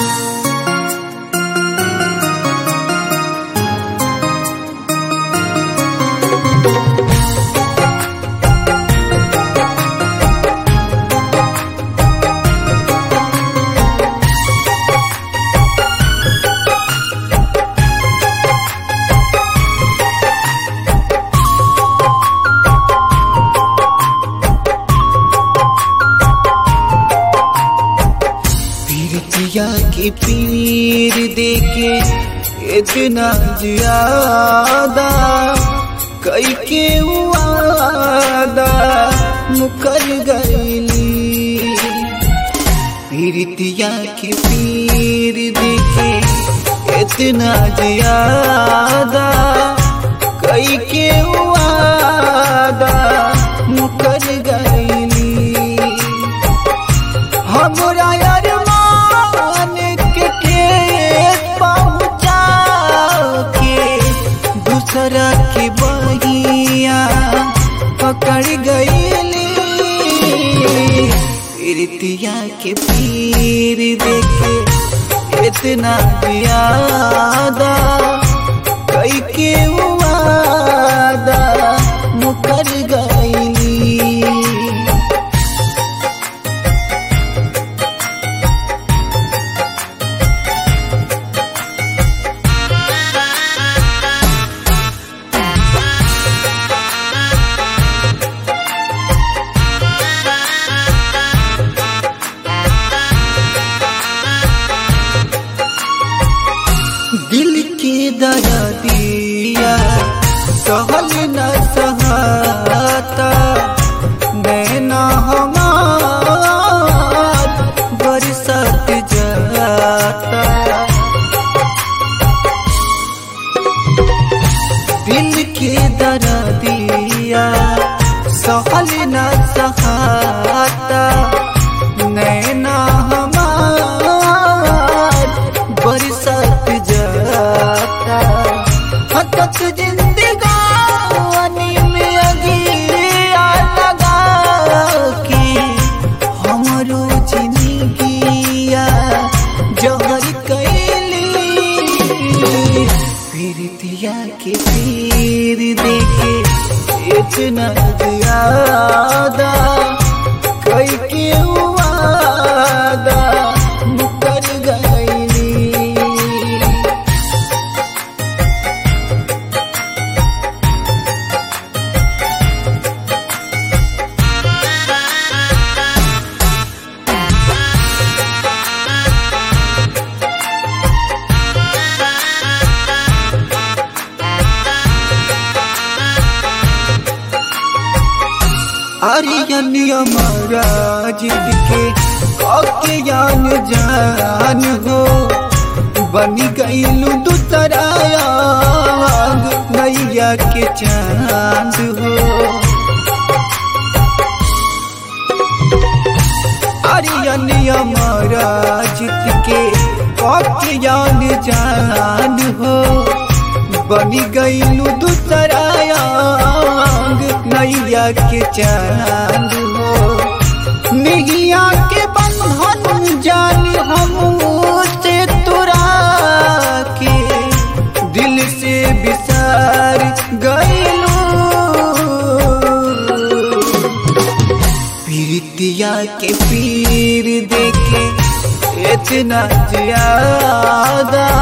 पीरतिया के पीर देके इतना ज्यादा कई के वादा मुकर गईली पीरतिया के पीर देके इतना ज्यादा कई के वादा मुकर गईली हमरा अरमान के ठेस पहुँचा के दूसरा के बहिया पकड़ गईली प्रीतिया के पीर देखे इतना ज्यादा कई के वादा मुकर गईली दिल के दर्दिया सहल न सहाता नैना हमार बरसत जाता दिल के दर्दिया सहल न सहाता नैना हमार बरसत जाता हतक जिंदगानी में अगिया लगा के हमरो जिंदगिया जहर कैली प्रीतिया के पीर देखे इतना ज्यादा कई के वादा मुकर गईली आर्यन हमारा जिद के काके जान जान हो बनी गईलू दूसराया नैया के चांद हो आर्यन हमारा जिद के काके जान जान हो बनी गईलू दूसराया नैया के चांद हो निगिया के बंधन जान हम से तुरा के दिल से बिसार गईलू प्रीतिया के पीर देखे इतना ज्यादा